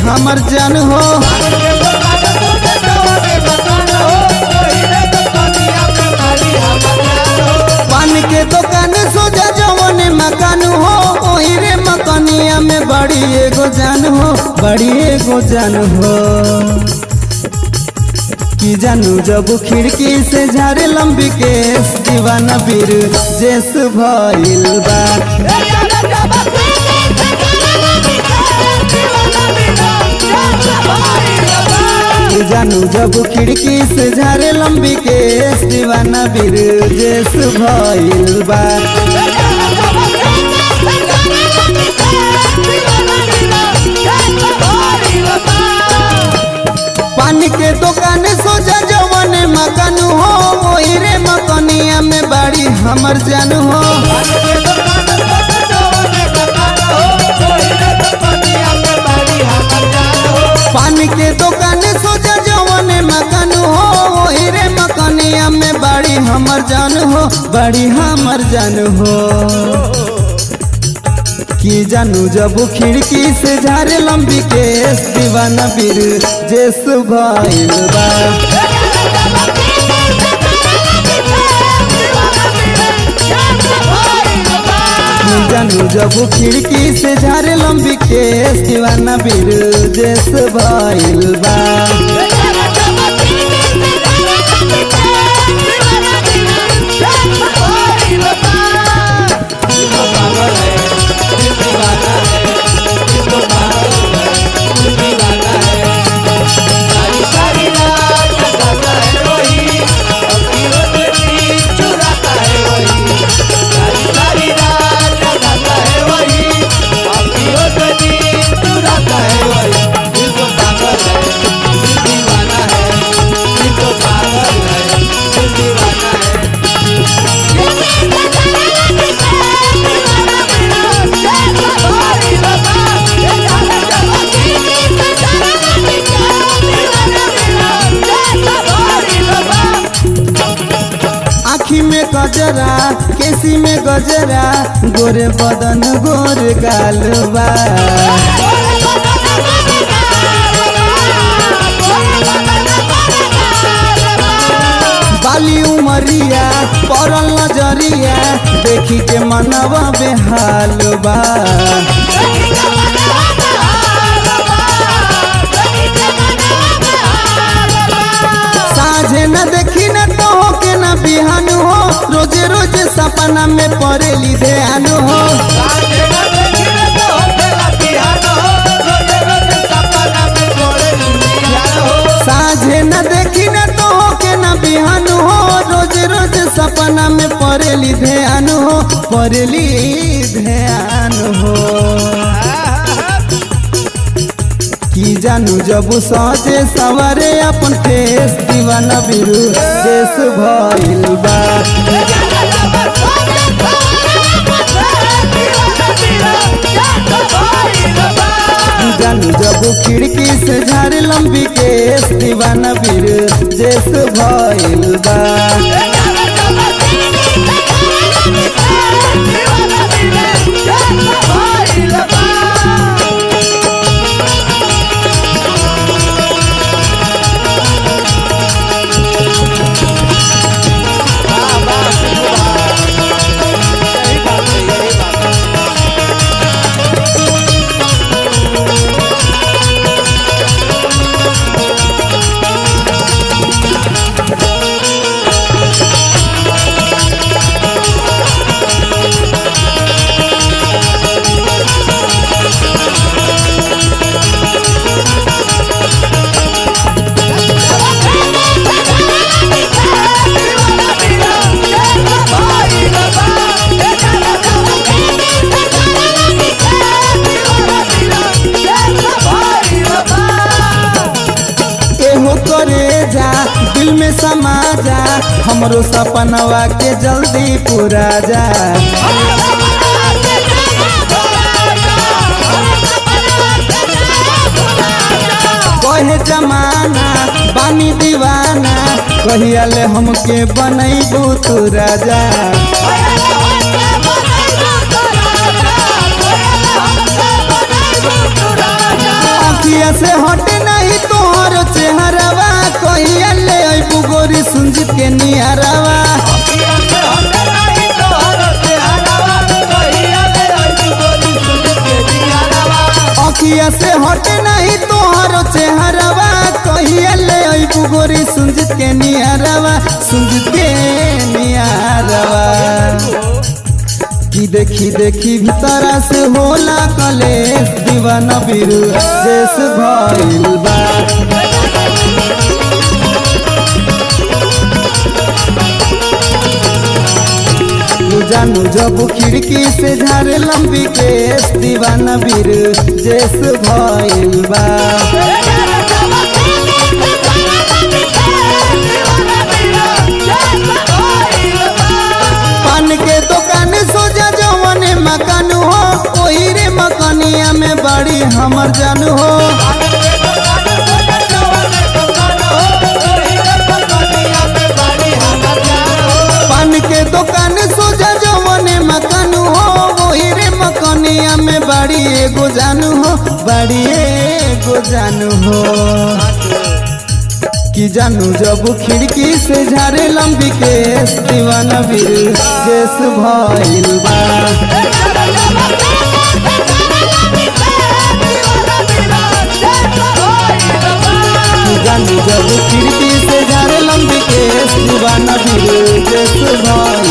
हमर जान हो पान के दुकान सोजा जवन मकान हो ओही रे मकनिया में बड़ी एगो जान हो बड़ी एगो जान हो की जानू जब खिड़की से झारे लंबी केस दीवाना बीर जेस भइल बा की जानू जब खिड़की से झारे लंबी केस दीवाना बीर जेस भइल बा पान के दुकान सोजा जवन मकान हो ओही रे मकनिया में बड़ी हमर जान हो पान के दुकान सोजा जवन मकान हो ओही रे मकनिया में बड़ी हमर जान हो बड़ी हमर जान हो की जानू जब खिड़की से झारे लंबी केस दीवाना बीर जेस भइल बा की जानू जब खिड़की से झारे लंबी केस दीवाना बीर जेस भइल बा आखी में गजरा केसी में गजरा गोरे बदन गोर गालबा बाली उमरिया पड़ल नजरिया देखी के मनवा बेहाल बा साझे न देखी न तो हो के न बिहान हो रोजे रोजे सपना में पड़ेली ध्यान हो साझे न देखी न तो हो के न बिहान हो रोज रोज सपना में पड़ेली ध्यान हो पड़ेली ध्यान हो की जानू जब सजे सवारे अपन फेस दीवाना बिरु देश भइल बा जानू जब खिड़की से झारे लंबी केस दीवाना बीर जेस भइल बा एहो करे जा दिल में समा जा हमरो सपनवा के जल्दी पूरा जा कहे जमाना बानी दीवाना कहिया ले हमके बनैबू तू राजा अखिया से हटे नहीं तोहर चेहरावा कहिया ले अइबू गोरी सुंजित के नियरावा अखिया से हटे नहीं तोहर चेहरावा कहिया ले अइबू गोरी सुंजित के नियरावा सुंजित के नियरावा की देखी देखी भीतरा से होला कलेश दीवाना बिरु देश भइल बा तू जानू जब खिड़की से झारे लंबी केस दीवाना बीर देश भइल बा पान के दुकान सोजा जवन मकान हो ओही रे मकानिया में बड़ी हमर जान हो पान के दुकान सोजा जवन मकान हो ओही रे मकानिया में बड़ी एगो जान हो बड़ी एगो जान हो कि जानू जब खिड़की से झारे लंबी केस दीवाना बीर देश भइल बा कि जानू जब खिड़की से झारे लंबी केस दीवाना बीर देश भइल